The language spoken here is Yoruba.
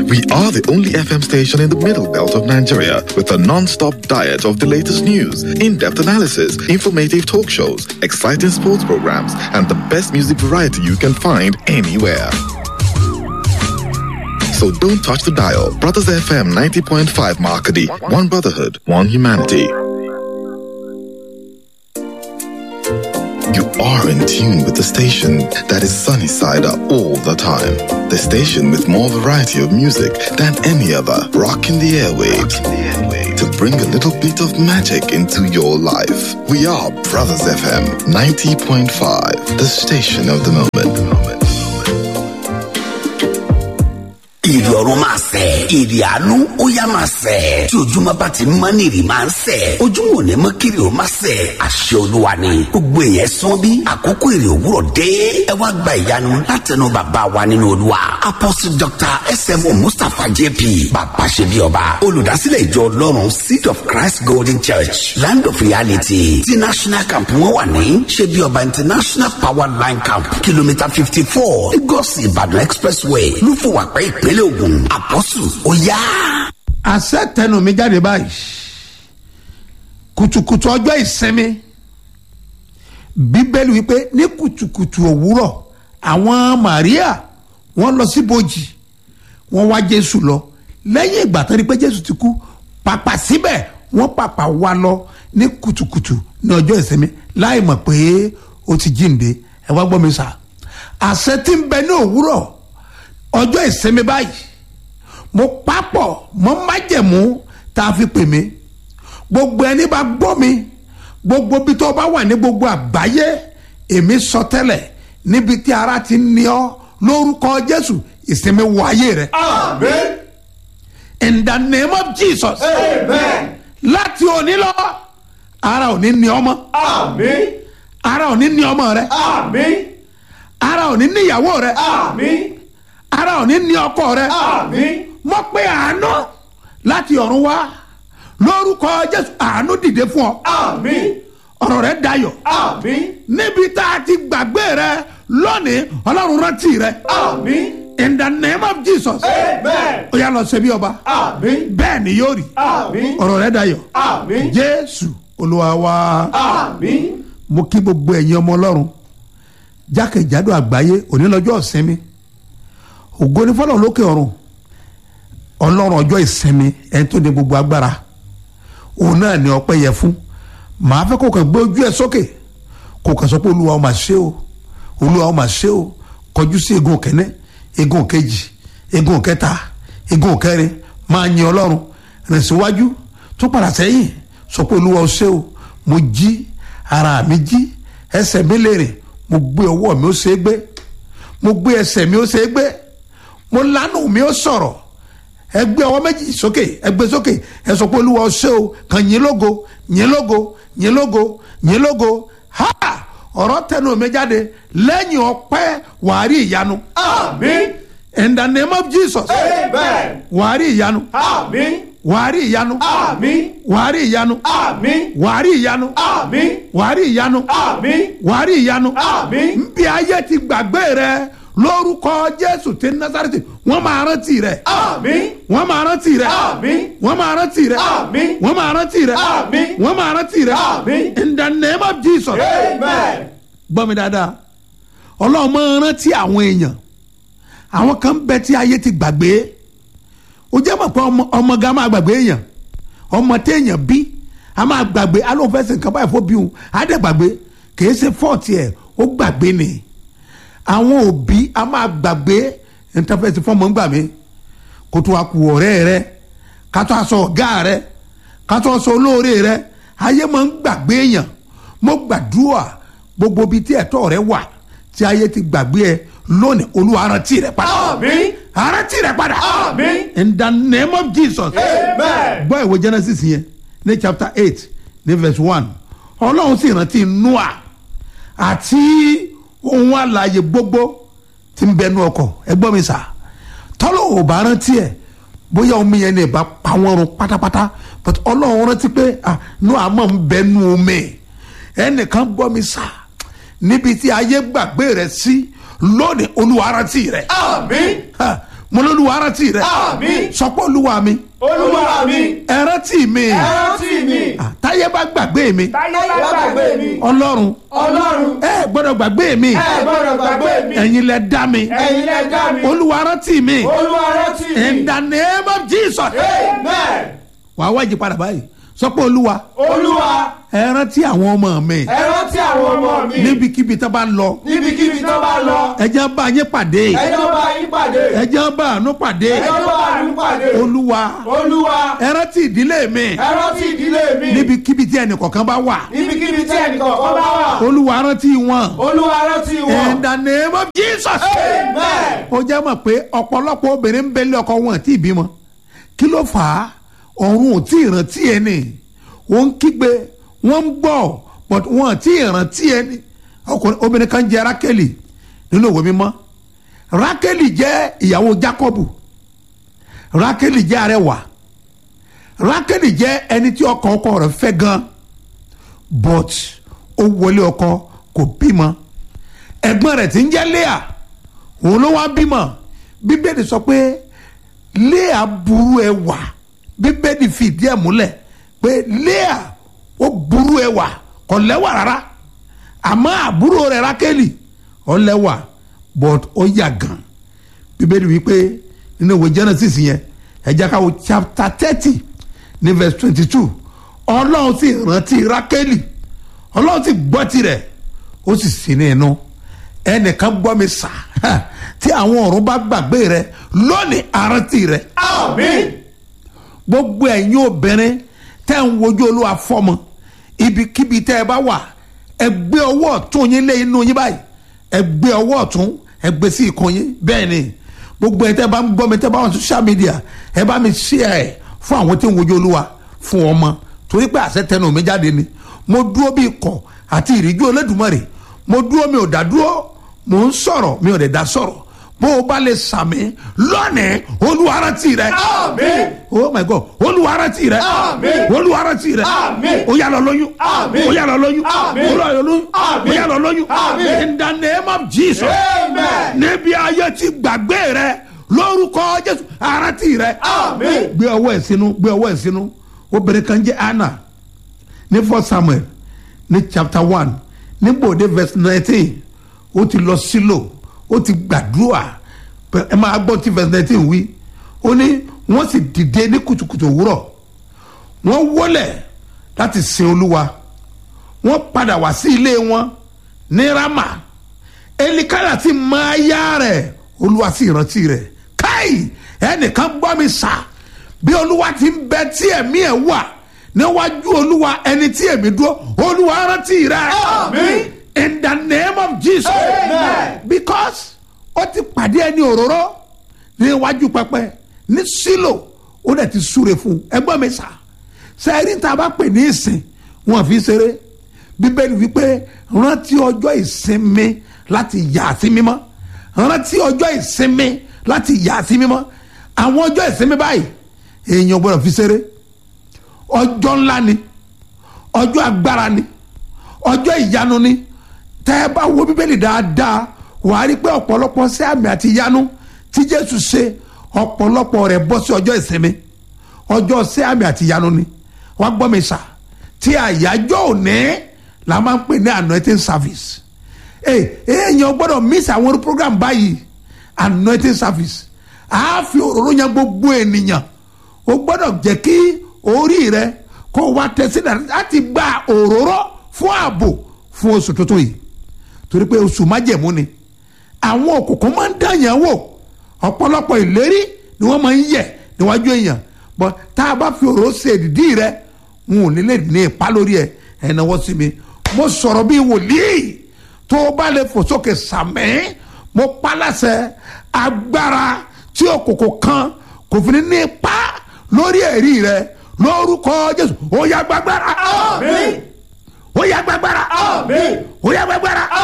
We are the only FM station in the middle belt of Nigeria with a non-stop diet of the latest news, in-depth analysis, informative talk shows, exciting sports programs, and the best music variety you can find anywhere. So don't touch the dial. Brothers FM 90.5 Markady. One brotherhood, one humanity. You are in tune with the station that is sunny side up all the time. The station with more variety of music than any other. Rocking the airwaves to bring a little bit of magic into your life. We are Brothers FM 90.5, the station of the moment. ìrì ọ̀run máa sẹ̀ ìrì àánú ó yá máa sẹ̀ tí ojúmọ́ bá ti mọ́ ní ìrì máa ń sẹ̀ ojúmọ́ ò ní mọ́ kiri ó máa sẹ̀ àṣẹ olúwa ni gbogbo èèyàn sán bí àkókò ìrì òwúrọ̀ dé ẹ wá gba ìyanu látẹnu bàbá wa nínú olúwa apostle dr smo mustapha jp bàbá ṣe bí ọba olùdásílẹ̀ ìjọ ọlọ́run seed of christ golden church land of reality ti national camp wọn wà ní ṣe bí ọba international power line camp kìlómítà fifty four lagos ìbàdàn expressway lúfọwàpẹ́ ìpínlẹ̀ ògùn àpọ́sù ó yá. àṣẹ tẹnu mi jáde báyìí kùtùkùtù ọjọ́ ìsinmi bíbélì wípé ní kùtùkùtù òwúrọ̀ àwọn maria wọ́n lọ sí bòjì wọ́n wá jésù lọ lẹ́yìn ìgbà tó rí pé jésù ti kú pàpà síbẹ̀ wọ́n pàpà wá lọ ní kùtùkùtù ní ọjọ́ ìsinmi láì mọ̀ pé ó ti jíǹde ẹ wá gbọ́ mi sà àṣẹ tí ń bẹ ní òwúrọ̀ ọjọ́ ìsinmi báyìí mo papọ̀ mọ́ májẹ̀mú tá a fi pè mí gbogbo ẹni bá gbọ́ mi gbogbo bí tó bá wà ní gbogbo àgbáyé èmi sọ tẹ́lẹ̀ níbi tí ara ti ní ọ lórúkọ jésù ìsinmi wọ ayé rẹ. Amen. in the name of jesus. Amen. láti òní lọ ara ò ní ní ọmọ Amen. ara ò ní ní ọmọ rẹ Amen. ara ò ní ní ìyàwó rẹ Amen. ara ò ní ní ọkọ rẹ. Amen. mo pe àánú láti ọ̀run wá lórúkọ jésù àánú dìde fún ọ Amen. ọ̀rọ̀ rẹ dayọ̀ Amen. níbi tá a ti gbàgbé rẹ lónìí ọlọ́run rántí rẹ Amen. in the name of jesus Amen. ó yà lọ ṣe bí ọba Amen. bẹ́ẹ̀ ni yóò rí Amen. ọ̀rọ̀ rẹ dayọ̀ Amen. jésù olúwa wa Amen. mo kí gbogbo ẹ̀yin ọmọ ọlọ́run jákèjádò àgbáyé òní lọ́jọ́ ìsinmi ògo ní fọlọ́run lókè ọ̀run ọlọ́run ọjọ́ ìsinmi ẹni tó ní gbogbo agbára òun náà ni ọpẹ́ yẹ fún màá fẹ́ kó kàn gbé ojú ẹ sókè kó kàn sọ pé olúwa ó máa ṣe o olúwa ó máa ṣe o kọjú sí egun kẹ́ní egun kejì egun kẹta egun kẹrin máa yin ọlọ́run rìn síwájú tó padà sẹ́yìn sọ pé olúwa ó ṣe o mo jí ara mi jí ẹsẹ̀ mi lè rìn mo gbé ọwọ́ mi ó ṣe é gbé mo gbé ẹsẹ̀ mi ó ṣe é gbé mo lánàá mi ó sọ̀rọ̀ ẹ gbé ọwọ́ méjì sókè ẹ gbé sókè ẹ sọ pé olúwa ọṣẹ́ o kàn yín lógo yín lógo yín lógo yín lógo ha ọ̀rọ̀ tẹnu mi jáde lẹ́yìn ọpẹ́ wàá rí ìyanu Amen. in the name of jesus Amen. wàá rí ìyanu Amen. wàá rí ìyanu Amen. wàá rí ìyanu Amen. wàá rí ìyanu Amen. wàá rí ìyanu Amen. wàá rí ìyanu Amen. bí ayé ti gbàgbé rẹ lórúkọ jésù ti nazareti wọn máa rántí rẹ Amen. wọn máa rántí rẹ Amen. wọn máa rántí rẹ Amen. wọn máa rántí rẹ Amen. wọn máa rántí rẹ Amen. in the name of jesus Amen. gbọ́ mi dáadáa ọlọ́run máa rántí àwọn èèyàn àwọn kan ń bẹ tí ayé ti gbàgbé ó jẹ́ mọ̀ pé ọmọ ọmọ gan máa gbàgbé èèyàn ọmọ téèyàn bí a máa gbàgbé alóhùn fẹ́ sìn kan báyìí fó bí òun á dẹ̀ gbàgbé kìí ṣe fọ́ọ̀tì ẹ̀ ó gbàgbé ni àwọn òbí a máa gbàgbé ìtàfẹ́sì fọ́ọ̀mù ń gbà mí kó tó a kú ọ̀rẹ́ rẹ ká tó a sọ ọ̀gá rẹ ká tó a sọ olóore rẹ ayé máa ń gbàgbé èèyàn mo gbàdúrà gbogbo ibi tí ẹ̀tọ́ rẹ wà tí ayé ti gbàgbé ẹ lónìí olúwa rántí rẹ padà Amen. rántí rẹ padà Amen. in the name of jesus Amen. gbọ́ ìwé genesis yẹn ní chapter eight ní verse one ọlọ́run sì rántí noah àti ohun àlàyé gbogbo tí ń bẹnu ọkọ̀ ẹ gbọ́ mi sà tọ́lọ̀ ò bá rántí ẹ̀ bóyá omi yẹn ní ìbá pa wọ́n run pátápátá but ọlọ́run rántí pé ah noah mọ̀ ń bẹnu omi ẹnìkan gbọ́ mi sà níbi tí ayé gbàgbé rẹ̀ sí lónìí olúwa rántí rẹ̀ Amen. Ha, mo lóluwa rántí rẹ Àmín. sọpọ́ olúwa mi olúwa mi ẹ rántí mi ẹ rántí mi Ah, táyé bá gbàgbé mi táyé bá gbàgbé mi ọlọ́run ọlọ́run ẹ gbọ́dọ̀ gbàgbé mi ẹ gbọ́dọ̀ gbàgbé mi ẹ̀yin lẹ dá mi ẹ̀yin lẹ dá mi olúwa rántí mi olúwa rántí mi in the name of jesus amen wàá wájú padà báyìí sọpọ́ olúwa olúwa ẹ rántí àwọn ọmọ mi ẹ rántí àwọn ọmọ mi níbikíbi tó bá lọ níbikíbi tó bá lọ ẹ jẹ́ bá yín pàdé ẹjọ́ bá yín pàdé ẹ jẹ́ bá àánú pàdé ẹjọ́ bá àánú pàdé olúwa olúwa ẹ rántí ìdílé mi ẹ rántí ìdílé mi níbikíbi tí ẹnìkọ̀ọ̀kan bá wà níbikíbi tí ẹnìkọ̀ọ̀kan bá wà olúwa rántí wọn olúwa rántí in wọn the name of jesus amen ó jẹ́ mọ̀ pé ọ̀pọ̀lọpọ̀ obìnrin ń bẹ́lẹ̀ ọkọ wọn tí ì bímọ kí ló fà á ọ̀run ò tí ì rántí ẹni wọ́n ń kígbe wọ́n ń gbọ́ but wọ́n ò tí ì rántí ẹni ọkùnrin obìnrin kan jẹ́ rákẹ́lì nínú òwe mímọ́ rákẹ́lì jẹ́ ìyàwó jákọ́bù rákẹ́lì jẹ́ arẹwà rákẹ́lì jẹ́ ẹni tí ọkọ ọkọ rẹ̀ fẹ́ gan but ó wọlé ọkọ kò bímọ ẹ̀gbọ́n rẹ̀ tí ń jẹ́ léà òun ló wá bímọ bíbélì sọ pé léà burú ẹwà bíbélì fìdí ẹ̀ múlẹ̀ pé léà ó burú ẹwà kò lẹ́wà rárá àmọ́ àbúrò rẹ̀ rákẹ́lì ó lẹ́wà but ó yà gan bíbélì wípé nínú ìwé genesis yẹn ẹ jẹ́ ká wo chapter thirty ní verse twenty two ọlọ́run sì rántí rákẹ́lì ọlọ́run sì gbọ́ tirẹ̀ ó sì sí ní inú ẹnìkan gbọ́ mi sà tí àwọn ọ̀run bá gbàgbé rẹ lónìí àrántí rẹ àmín gbogbo ẹ̀yin obìnrin tẹ́ ń wojú olúwa fọ́mọ ibikíbi tẹ́ ẹ bá wà ẹ gbé ọwọ́ ọ̀tún yín lé inú yín báyìí ẹ gbé ọwọ́ ọ̀tún ẹ gbé sí ikùn yín bẹ́ẹ̀ ni gbogbo ẹ̀ tẹ́ bá ń gbọ́ mi tẹ́ bá wà ní social media ẹ bá mi share ẹ̀ fún àwọn tí ń wojú olúwa fún ọmọ torí pé àṣẹ tẹnu mi jáde ni mo dúró bí ikọ̀ àti ìríjú olódùmarè mo dúró mi ò dá dúró mo ń sọ̀rọ̀ mi ò lè dá sọ̀rọ̀ bó o bá lè sàmì lónìí olúwa rántí rẹ àmín oh my god olùwàrántì rẹ Àmín. olùwàrántì rẹ Àmín. ó yá lọ lóyún Àmín. ó yá lọ lóyún Àmín. ó yá lọ lóyún Àmín. ó yá lọ lóyún Àmín. in the name of jesus Amen. níbi ayé ti gbàgbé rẹ lórúkọ jésù àrántì rẹ Àmín. gbé ọwọ́ ẹ̀ sínú gbé ọwọ́ ẹ̀ sínú obìnrin kan jẹ́ anna ní first samuel ní chapter one nígbà òde verse nineteen ó ti lọ sílò ó ti gbàdúrà Pẹ- ẹ máa gbọ́ tí verse nineteen wí ó ní wọ́n sì dìde ní kùtùkùtù òwúrọ̀ wọ́n wọlẹ̀ láti sin olúwa wọ́n padà wá sí ilé wọn ní rama elikana ti máa yá rẹ̀ olúwa sì rántí rẹ̀ káì ẹnìkan gbọ́ mi sà bí olúwa ti ń bẹ tí ẹ̀mí ẹ̀ wà níwájú olúwa ẹni tí ẹ̀mí dúró olúwa rántí rẹ̀ Àmín. in the name of jesus Amen. because ó ti pàdé ẹni òróró níwájú pẹpẹ ní sílò ó dẹ̀ ti súre fún un ẹgbọ́n mi sà sẹ́ẹ̀rí tá a bá pè ní ìsìn wọn fi ṣeré bíbélì wípé rántí ọjọ́ ìsinmi láti yà sí mímọ́ rántí ọjọ́ ìsinmi láti yà sí mímọ́ àwọn ọjọ́ ìsinmi báyìí èèyàn gbọ́dọ̀ fi ṣeré ọjọ́ ńlá ni ọjọ́ agbára ni ọjọ́ ìyanu ni tẹ́ ẹ bá wo bíbélì dáadáa wàá rí pé ọ̀pọ̀lọpọ̀ sí àmì àti ìyanu tí jésù ṣe ọ̀pọ̀lọpọ̀ rẹ̀ bọ́ sí ọjọ́ ìsinmi ọjọ́ sí àmì àti ìyanu ni wàá gbọ́ mi sà tí àyájọ́ òní la máa ń pè ní anointing service ee èèyàn gbọ́dọ̀ miss àwọn orí program báyìí anointing service a fi òróró yan gbogbo ènìyàn o gbọ́dọ̀ jẹ́ kí orí rẹ kó wá tẹ̀sí láti gba òróró fún ààbò fún oṣù tuntun yìí torí pé oṣù májẹ̀mú ni àwọn òkùnkùn máa ń dàyàn wò ọ̀pọ̀lọpọ̀ ìlérí ni wọ́n máa ń yẹ̀ níwájú èèyàn bọ́ tá a bá fi òróró ṣe ìdí rẹ n ò ní lè ní ipa lórí ẹ ẹ náwó sí mi mo sọ̀rọ̀ bí wòlíì tó o bá lè fò sókè sàmẹ́ mo pa láṣẹ agbára tí òkùnkùn kan kò fi ní ní ipa lórí ẹ̀rí rẹ lórúkọ jésù ó yá gbàgbára Àmín. ó yá gbàgbára Àmín. ó yá gbàgbára